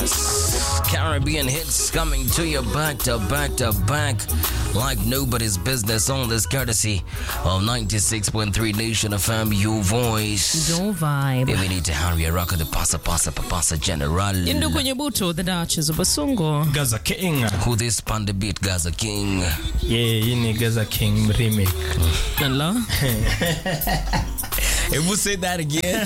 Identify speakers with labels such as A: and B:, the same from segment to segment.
A: Yes. Caribbean hits coming to you back to back to back like nobody's business on this courtesy of 96.3 Nation FM, your voice.
B: Don't vibe.
A: If we need to hurry a rock the pasa pasa papasa general.
B: Indu kwenye buto, the Duchess of Basungo.
C: Gaza King.
A: Who this panda beat Gaza King.
C: Yeah, hii ni Gaza King remake.
B: Hello?
A: If we say that again.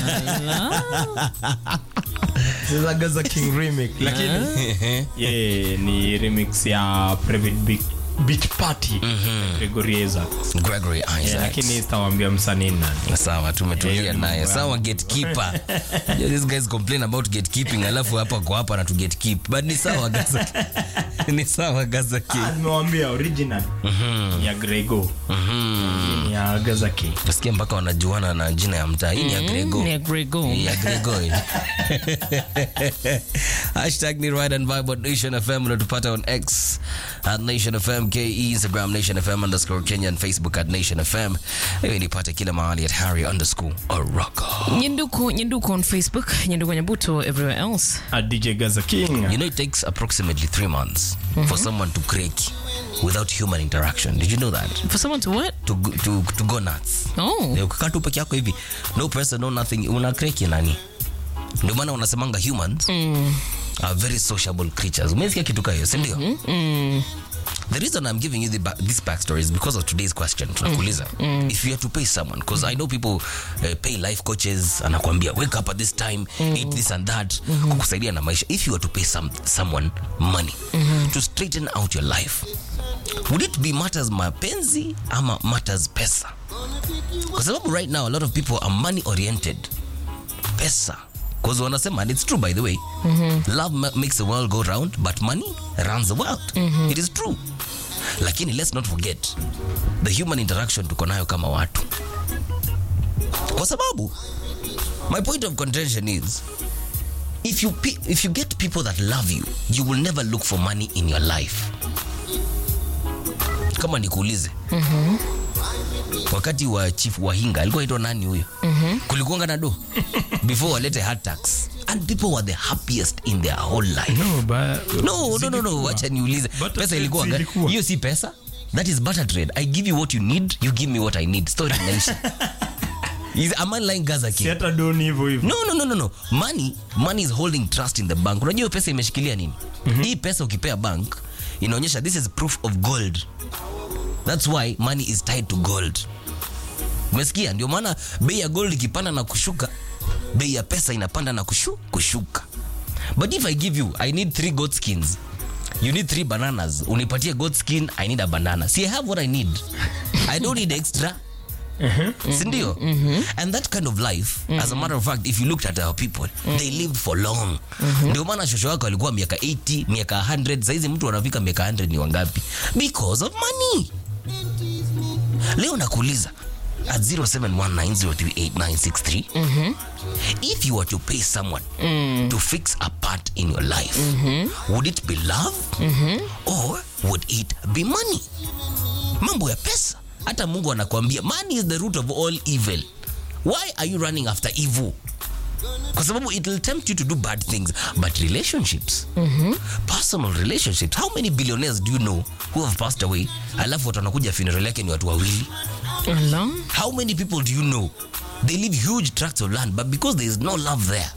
C: Sasa Gaza King remake. Lakini yeah, ni remix ya Private Beat, Beat Party. Gregory Isaacs.
A: Gregory
C: Yeah,
A: Isaacs.
C: lakini sitawambia msanii nani.
A: sawa tumetulia
C: Yeah,
A: naye
C: mambo
A: sawa gatekeeper yeah, these guys complain about gatekeeping alafu hapa kwa hapa na tu gatekeep but ni sawa gaza ni sawa gaza king
C: Nimewambia original ni ya Grego. Ni ya Gaza King.
A: nasikia mpaka wanajuana na jina ya mtaa hii ni ya grego
B: Yeah, Grego.
A: ya grego hashtag ni ride and vibe on nation fm unatupata on x at nation fm ke instagram nation fm underscore kenya and facebook at nation fm hivi nipate kila mahali at harry underscore oroko
B: Nyenduko, Nyenduko on Facebook, Nyenduko Nyabuto everywhere else.
C: A DJ Gaza King.
A: You know, it takes approximately three months for someone to crack without human interaction. Did you know that?
B: For someone to what?
A: To, go- to, to go nuts.
B: Oh.
A: Eh, Ukikaa tu peke yako hivi, no person, no nothing, una crack ya nani? Ndio maana wanasemanga humans are very sociable creatures. Umesikia kitu kama hiyo, si ndio? The reason I'm giving you the ba- this backstory is because of today's question. Tunakuuliza, if you had to pay someone, because I know people uh, pay life coaches, anakuambia wake up at this time, eat this and that, kukusaidia na maisha. If you were to pay some someone money to straighten out your life, would it be matters mapenzi ama matters pesa? Kwa sababu right now a lot of people are money oriented. Pesa. Because wanasema and it's true by the way. Love ma- makes the world go round but money runs the world. It is true. Lakini let's not forget the human interaction tuko nayo kama watu. Kwa sababu my point of contention is if you pe- if you get people that love you, you will never look for money in your life. Kama nikuulize wakati wa chief wahinga alikuwa aitwa nani huyo kulikuanga na do before walete hard tax and people were the happiest in their whole life
C: No, ba-
A: no no no no wacha niulize
C: Butter
A: pesa
C: trade
A: ilikuwa gani?
C: zilikuwa.
A: hiyo si pesa that is butter trade i give you what you need you give me what i need story inaisha is am I lying Gaza
C: si
A: King?
C: hata doni hivyo hivyo.
A: no no no no no money money is holding trust in the bank unajua hiyo pesa imeshikilia nini hii pesa ukipea bank inaonyesha this is proof of gold that's why money is tied to gold umesikia ndio maana bei ya gold ikipanda na kushuka bei ya pesa inapanda na kushu, kushuka but if i give you i need three goat skins you need three bananas unipatie goat skin i need a banana see i have what i need i don't need extra sindio and that kind of life as a matter of fact if you looked at our people they lived for long ndio maana shosho wako alikuwa miaka 80 miaka 100 saizi mtu anafika miaka 100 ni wangapi because of money leo nakuuliza at 0719038963 if you were to pay someone to fix a part in your life would it be love or would it be money mambo ya pesa hata mungu anakuambia money is the root of all evil why are you running after evil kwa sababu it will tempt you to do bad things but relationships personal relationships how many billionaires do you know who have passed away alafu watu wanakuja funeral yake ni watu wawili
B: Hello?
A: how many people do you know they live huge tracts of land but because there is no love there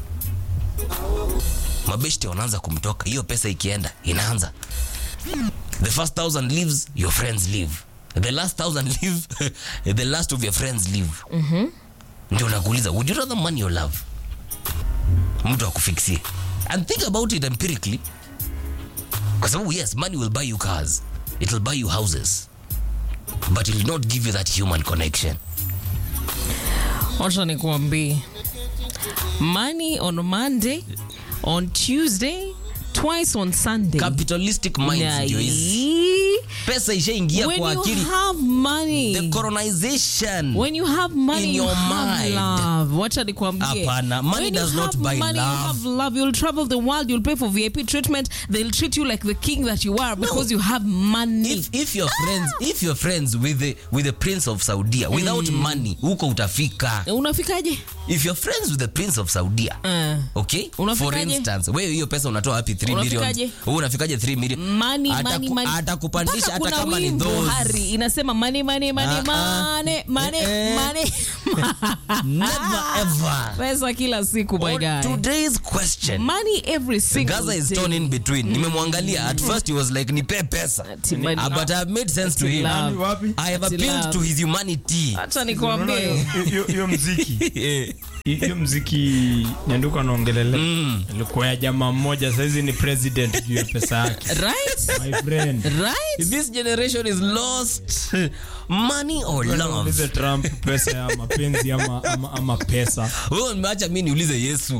A: mabeshte wanaanza kumtoka hiyo pesa ikienda inaanza the first thousand leaves your friends leave the last thousand leave the last of your friends leave ndio nakuuliza would you rather money or love mtu akufixie and think about it empirically kwa sababu yes money will buy you cars it will buy you houses but it will not give you that human connection
B: Wacha nikuambie. Money on Monday, on Tuesday, twice on Sunday.
A: capitalistic minds
B: Na
A: ndio hizi
B: hii,
A: pesa ishaingia
B: when
A: kwa
B: you
A: akili
B: have money
A: the colonization
B: when you have money
A: In
B: you
A: your
B: have
A: mind.
B: love wacha nikwambie
A: Hapana, money
B: when
A: does
B: you
A: not
B: have
A: buy
B: money,
A: love.
B: you have love you'll travel the world you'll pay for vip treatment they'll treat you like the king that you are because you have money
A: if, if you're friends if you're friends with the, with the prince of saudia without money huko utafika
B: unafikaje
A: if you're friends with the prince of saudia
B: uh,
A: okay for
B: Unafikaje?
A: instance wewe hiyo pesa unatoa wapi 3 million
B: Unafikaje?
A: wewe unafikaje 3 million
B: money,
A: Ataku-
B: money, money.
A: atakupandisha
B: Mpaka
A: hata
B: kuna
A: kama ni
B: wimbo,
A: those
B: Hari, inasema money, money, money,
A: Ah, ah.
B: money, money,
A: Eh, eh.
B: money.
A: never ever
B: pesa kila siku my
A: On
B: guy
A: today's question
B: money every single
A: Gaza is
B: day.
A: torn in between. Nimemwangalia at first he was like nipe pesa.
B: Ati money.
A: Ah, but I have made sense to him.
B: love.
C: Wapi?
A: I have
B: Ati
A: appealed
B: love.
A: to his humanity.
B: Acha
C: Unaona
B: nikwambie
C: hiyo- hiyo- hiyo mziki
A: Eh,
C: hiyo mziki nyanduka anaongelele ilikuwa ya jamaa mmoja saizi ni president juu ya pesa yake
B: right
C: my friend
B: right
A: This generation is lost. Money or love?
C: Ulize Trump pesa ya mapenzi ama, ama, ama pesa
A: Wewe umeacha mimi niulize Yesu.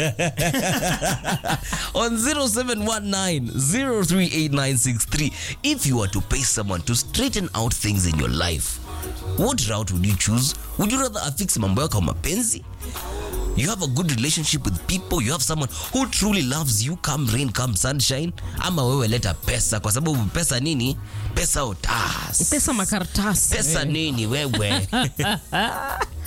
A: On 0719038963 if you were to pay someone to straighten out things in your life, what route would you choose? Would you rather affix mambo yako ya mapenzi? You have a good relationship with people, you have someone who truly loves you, come rain, come sunshine, ama wewe leta pesa kwa sababu pesa nini? Pesa otas.
B: pesa makaratasi
A: Pesa nini wewe?